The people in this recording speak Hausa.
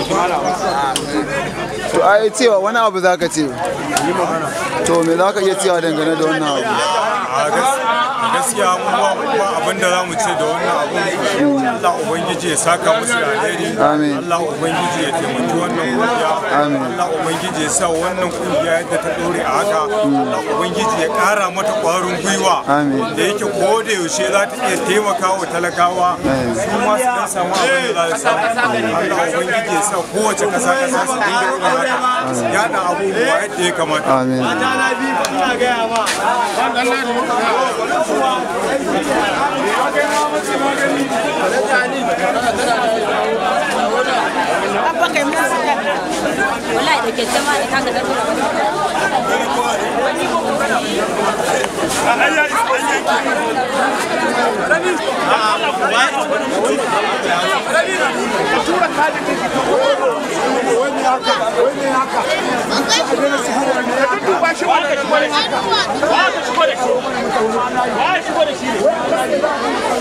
to ai cewa wani abu za ka ce to me za ka iya cewa dangane da wannan abu a gas- a gaskiya mu ba ba abin da za mu ce da wannan abun Allah ubangiji ya saka musu da alheri Amin. Allah ubangiji ya taimaki wannan kungiya Amin. Allah ubangiji ya sa wannan kungiya yadda ta dore a haka Allah ubangiji ya kara mata kwarin gwiwa Amin. da yake ko da yaushe za ta iya taimaka wa talakawa Amin. su ma su dan samu abin da za su samu Allah ubangiji ya sa kowace kasa kasa su dinga irin haka su yada abubuwa yadda ya kamata amin Abba kai mun saka. Wallahi da ke jama'a da kaga da Wa ka shigo da shi? Wa ka shigo da shi?